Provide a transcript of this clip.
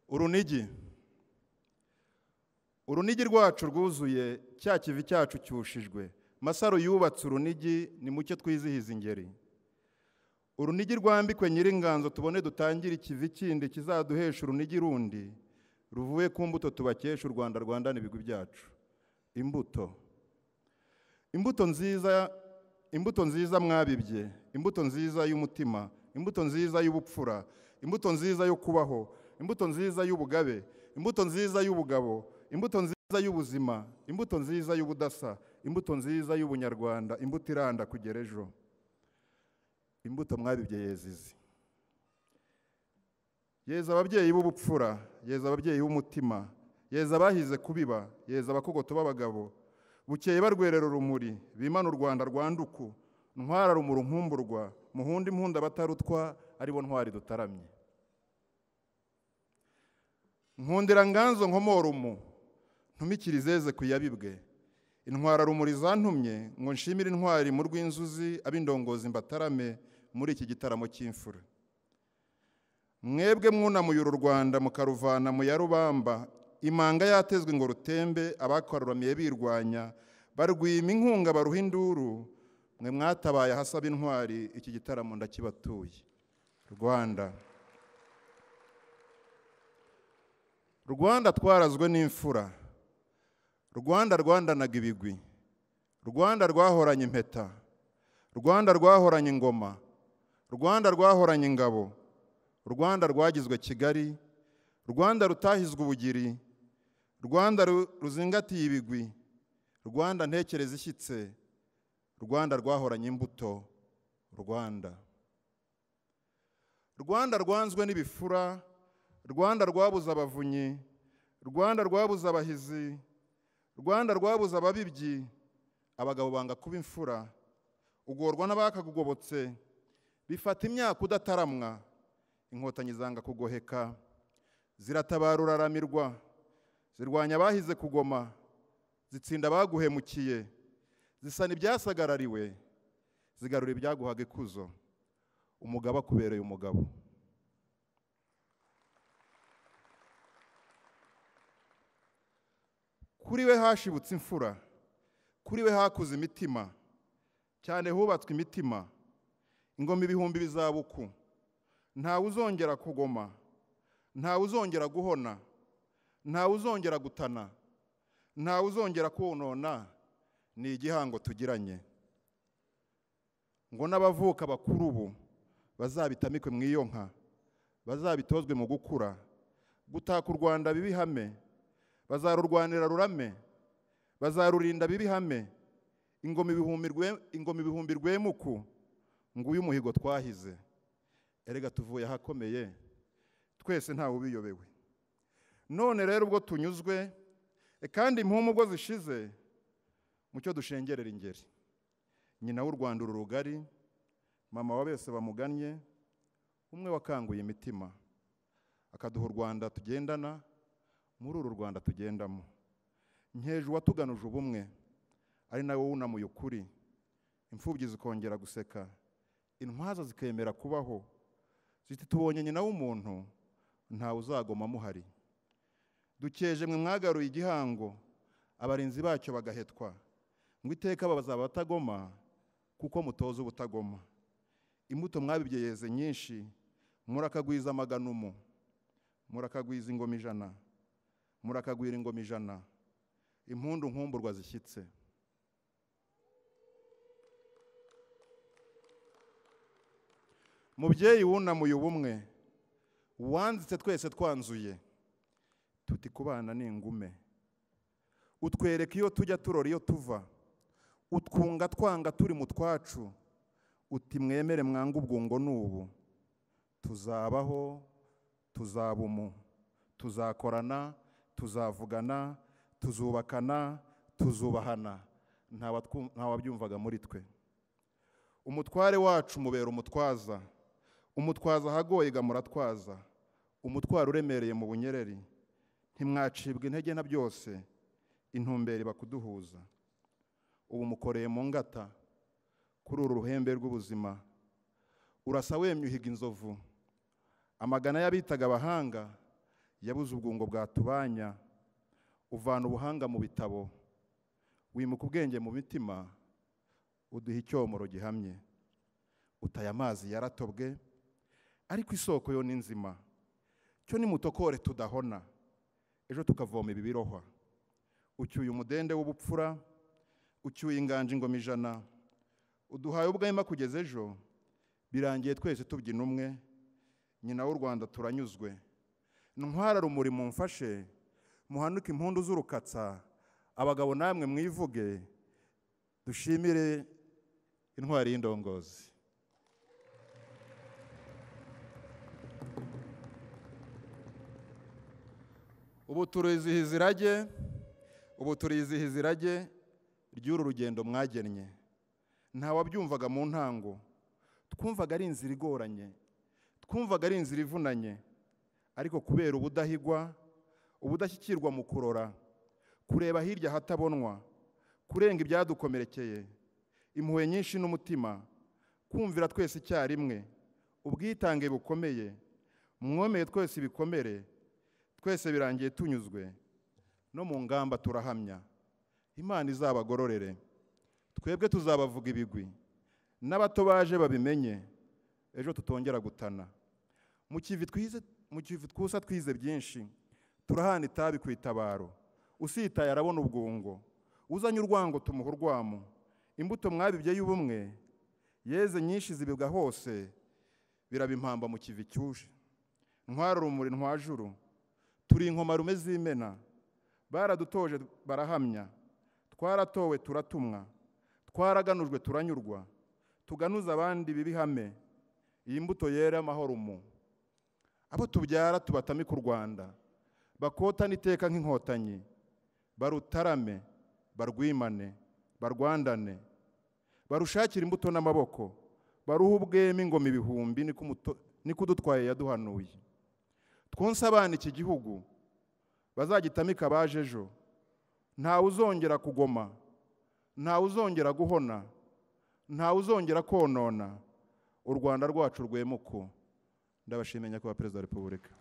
urunigi urunigi rwacu rwuzuye cya kivi cyacu cyushijwe masaro yubatse urunigi ni muke twizihiza ingeri urunigi rwambikwe nyiringanzo tubone dutangire ikivi kindi kizaduhesha urunigi rundi ruvuye ku mbuto tubakesha u rwanda rwandana ibigwi byacu imbuto imbuto nziza imbuto nziza mwabibye imbuto nziza y'umutima imbuto nziza y'ubupfura imbuto nziza yo kubaho imbuto nziza y'ubugabe imbuto nziza y'ubugabo imbuto nziza y'ubuzima imbuto nziza y'ubudasa imbuto nziza y'ubunyarwanda imbuto iranda kugera ejo imbuto mwabibye yezizi yeza ababyeyi b'ubupfura yeza ababyeyi b'umutima yeza abahize kubiba yeza abakogota b'abagabo bukeye barwerera urumuri bimana u rwanda rwanduku ntwara rumuri nkumburwa muhunda impunda abatarutwa aribo ntwari dutaramye nkundira nganzo nkomorumu ntumikire izeze ku yabibwe intwara rumuri zantumye ngo nshimire intwari mu rw'inzuzi ab'indongozi mbatarame muri iki gitaramo cy'imfura mwebwe mwunamuye uru rwanda mukaruvana mu ya rubamba imanga yatezwe ngo rutembe abakaruramiye birwanya barwima inkunga baruha induru mwe mwatabaye ahasaba intwari iki gitaramo ndakibatuye rwanda rwanda twarazwe n'imfura rwanda rwandanaga ibigwi rwanda rwahoranye impeta rwanda rwahoranye ingoma rwanda rwahoranye ingabo rwanda rwagizwe kigali rwanda rutahizwe ubugiri rwanda ruzingatiye ibigwi rwanda ntekereza ishyitse rwanda rwahoranye imbuto rwanda rwanda rwanzwe n'ibifura rwanda rwabuze abavunyi rwanda rwabuze abahizi rwanda rwabuze ababibyi abagabo banga kuba imfura ugorwa n'abakagugobotse bifata imyaka udataramwa inkotanyi zanga kugoheka ziratabara uraramirwa zirwanya abahize kugoma zitsinda abaguhemukiye zisana ibyasagarariwe zigarura ibyaguhaga ikuzo umugabo akubereye umugabo kuri we hashibutse imfura kuri we hakuze imitima cyane hubatswe imitima ingoma ibihumbi bizabuku ntawe uzongera kugoma ntawe uzongera guhona ntawe uzongera gutana ntawe uzongera konona ni igihango tugiranye ngo n'abavuka bakuru ubu bazabitamikwe mu iyo nka bazabitozwe mu gukura gutaka u rwanda bibihame bazarurwanira rurame bazarurinda bibihame ingoma ibihumbi rwemuku nguyu umuhigo twahize erega tuvuye ahakomeye twese ntawe ubiyobewe none rero ubwo tunyuzwe kandi impumu ubwo zishize mucyo dushengerera ingeri nyina w'u rwanda uru rugari mama wa bese bamugannye umwe wakanguye imitima akaduha u rwanda tugendana muri uru rwanda tugendamo nkeje uwatuganuje ubumwe ari nawe wunamuye ukuri imfubyi zikongera guseka intwaza zikemera kubaho ziti tubonye nyina w'umuntu ntawe uzagoma amuhari dukeje mwe mwagaruye igihango abarinzi bacyo bagahetwa ngo iteka bazaba batagoma kuko mutoza ubutagoma imbuto mwabibye yeze nyinshi murakagwiza amaganumu murakagwiza ingoma ijana murakagwira ingoma ijana impundu nkumburwa zishyitse mubyeyi wunamuye ubumwe wanditse twese twanzuye tuti ku bana ni ingume utwereka iyo tujya turora iyo tuva utwunga twanga turi mu twacu uti mwemere mwange ubwungo n'ubu tuzabaho tuzaba umu tuzakorana tuzavugana tuzubakana tuzubahana ntawabyumvaga muri twe umutware wacu mubera umutwaza umutwaza ahagoye muratwaza umutwaro uremereye mu bunyereri ntimwacibwa intege na byose intumbere bakuduhuza ubu mukoreye mu ngata kuri uru ruhembe rw'ubuzima urasa wemye uhiga inzovu amagana y'abitaga abahanga yabuze ubwungo bwatubanya uvana ubuhanga mu bitabo wimuka ubwenge mu mitima uduha icyomoro gihamye utaye amazi yaratobwe ariko isoko yo ni nzima cyo nimutokore tudahona ejo tukavoma ibibirohwa ucyuye umudende w'ubupfura ucyuye inganje ingoma ijana uduhaye ubwema kugeza ejo birangiye twese tubyina umwe nyina w'u rwanda turanyuzwe ntwara rumuri mumfashe muhanuke impundu z'urukatsa abagabo namwe mwivuge dushimire intwari y'indongozi ubu turizihiza irage ubu turizihiza irage ry'uru rugendo mwagennye ntawabyumvaga mu ntango twumvaga ari inzira igoranye twumvaga ari inzira ivunanye ariko kubera ubudahigwa ubudashyikirwa mu kurora kureba hirya ahatabonwa kurenga ibyadukomerekeye impuhwe nyinshi n'umutima kumvira twese icyarimwe ubwitange bukomeye mwomeye twese ibikomere twese birangiye tunyuzwe no mu ngamba turahamya imana izabagororere twebwe tuzabavuga ibigwi n'abato baje babimenye ejo tutongera gutana mu kivi twize mu kivi twusa twize byinshi turahana itabi ku itabaro usitaye arabona ubwungo uzanye urwango tumuha urwamo imbuto mwabibye y'ubumwe yeze nyinshi zibibwa hose biraba impamba mu kivi cyuje ntwara urumuri ntwajuru turi inkomarume z'imena baradutoje barahamya twaratowe turatumwa twaraganujwe turanyurwa tuganuza abandi bibi ihame iyi mbuto yera amahoro mu abo tubyara tubatamika u rwanda bakotane iteka nk'inkotanyi barutarame barwimane barwandane barushakire imbuto n'amaboko baruhe ubwema ingoma ibihumbi niko udutwaye yaduhanuye twonse abana iki gihugu bazagitamika abaje ejo ntawe uzongera kugoma ntawe uzongera guhona ntawe uzongera konona u rwanda rwacu rwemuko ndabashimira nyakubahwa perezida wa repubulika